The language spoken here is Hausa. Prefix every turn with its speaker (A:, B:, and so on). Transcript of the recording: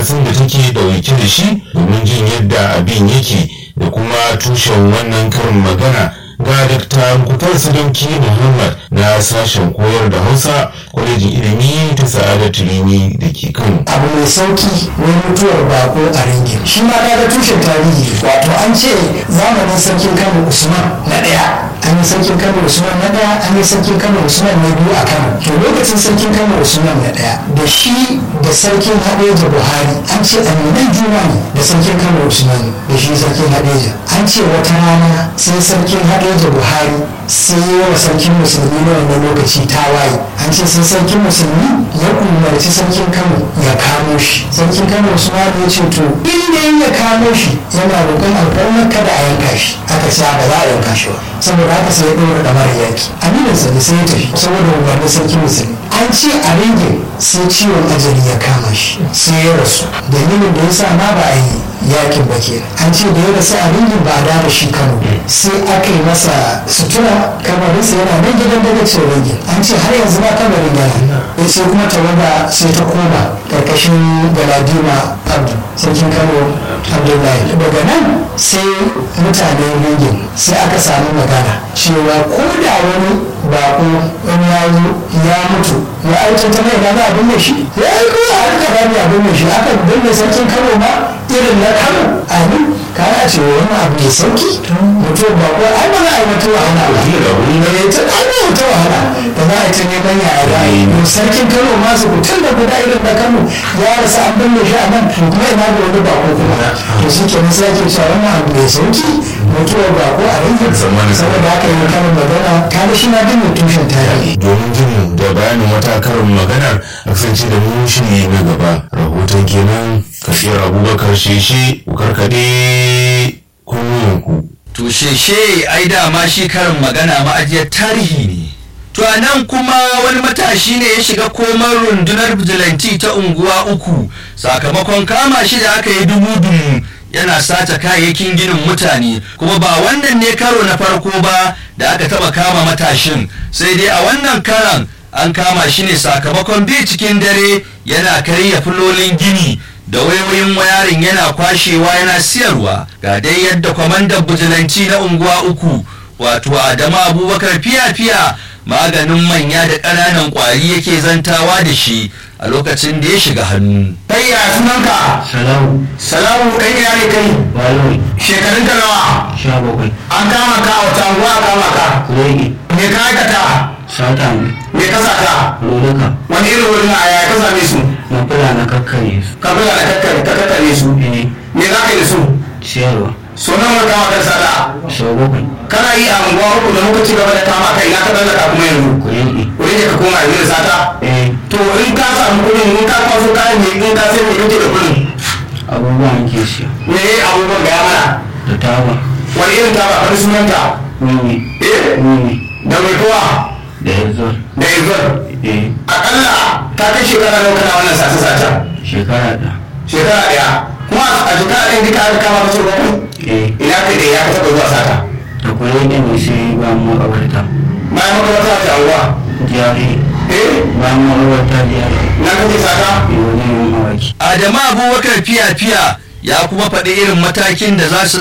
A: darasin da take dauke da shi domin jin yadda abin yake da kuma tushen wannan karin magana ga Dr. Mukutar Sadauki Muhammad na sashen koyar da Hausa kwalejin ilimi ta Sa'adatu Rimi da ke Kano.
B: abu mai sauki wani mutuwar bako a ringin shi ma kaga tushen tarihi wato an ce zamanin sarkin kano usman na ɗaya an yi sarkin kano usman na ɗaya an yi sarkin kano usman na biyu a kano to lokacin sarkin kano usman na ɗaya da shi da sarkin hadeja buhari an ce aminan juna ne da sarkin kano usman da shi sarkin hadeja an ce wata rana sai sarkin hadeja buhari sai yi wa sarkin musulmi na wannan lokaci tawaye an ce sai sarkin musulmi ya umarci sarkin kano ya kamo shi sarkin kano usman ya ce to inda ya kamo shi yana roƙon alfarmar kada a yanka shi aka ce ba za a yanka shi ba saboda haka sai ya ɗora ɗamar yaki aminin sa sai ya tafi saboda umarnin sarkin musulmi an ce a ringin sai ciwon ajali ya kama shi sai ya rasu dalilin da ya sa ma ba a yi yakin ba kenan an ce da ya rasu a ringin ba a da shi kano sai aka yi masa sutura kamarinsa yana nan gidan daga ce ringin an ce har yanzu ba kamarin yana ya sai kuma tawaga sai ta koma karkashin galadima abdu sarkin kano abdullahi daga nan sai mutanen ringin sai aka samu magana cewa ko da wani bako wani ya zo ya mutu ya aiki ta mai na abin da shi ya yi ko a harka rami abin da shi aka binne sarkin kano ma irin na kano amin kana ce wani abu mai sauki mutum bako ai ba za a yi wata wahala ba ne ta ai ba wata wahala da za a yi ta neman yaya da yi sarkin kano ma su mutum da guda irin na kano ya rasa an binne shi a nan kuma ina da wani bako kuma to shi ke nasa ake cewa wannan abu mai sauki mutuwar bako a rinjin saboda haka yi karin magana kada shi na dinga tushen tarihi
A: domin jin da bayanin wata karin maganar a kasance da mu shiri na gaba rahoton kenan kafiyar abubakar sheshe ku karkade kunnuwanku
C: To sheshe ai dama shi karin magana ma'ajiyar tarihi ne. To a nan kuma wani matashi ne ya shiga komar rundunar bijilanti ta unguwa uku sakamakon kama shi da aka yi dubu-dubu yana sace kayayyakin ginin mutane kuma ba wannan ne karo na farko ba da aka taba kama matashin sai dai a wannan karan an kama shi ne sakamakon bi cikin dare yana karya filolin gini da wayoyin wayarin yana kwashewa yana siyarwa ga dai yadda kwamandan bujilanci na unguwa uku wato adamu abubakar fiya-fiya maganin manya da ƙananan ƙwari yake zantawa da shi a lokacin da ya shiga hannu
B: kai ya sunanka
D: Salamu,
B: salamu kai ya ne kai
D: Baloi,
B: shekarun ka nawa
D: sha bakwai,
B: an kama ka a wata anguwa a kama ka
D: kuregi,
B: me ka aikata
D: sata ne,
B: me ka sata
D: luluka,
B: wani irin wurin a yaya ka same su
D: na fula na kakkare su,
B: ka bula da kakkare ka kakkare su
D: eh,
B: me za ka yi da su
D: ciyarwa,
B: so nan wani kama kan sata
D: sau bakwai,
B: kana yi a unguwa uku da muka ci gaba da kama kai na ka tsallaka kuma yanzu
D: kuregi,
B: wurin da ka koma yanzu da sata
D: eh,
B: to in ka samu kuɗin in ka kwaso kayan ne in ka sai me kake da kuɗin
D: abubuwan ke siya,
B: me abubuwan gaya mana
D: da taba,
B: wani irin taba wani sunanta
D: wiwi,
B: eh
D: wiwi,
B: da mai kowa
D: da yanzu,
B: da yanzu
D: eh,
B: akalla ta kai shekara nawa kana wannan sace sace
D: shekara da,
B: shekara daya kuma a shekara ɗaya duka aka kama kaso bakwai
D: eh,
B: ina ka da ya ka taɓa zuwa sata
D: da kuregi ne sai ba mu makabarta,
B: bayan makaranta ta anguwa
D: jari,
B: eh
D: ba mu makabarta jari,
B: na kake sata
D: yau ne yin awaki.
C: adamu abubakar fiya-fiya ya kuma faɗi irin matakin da za su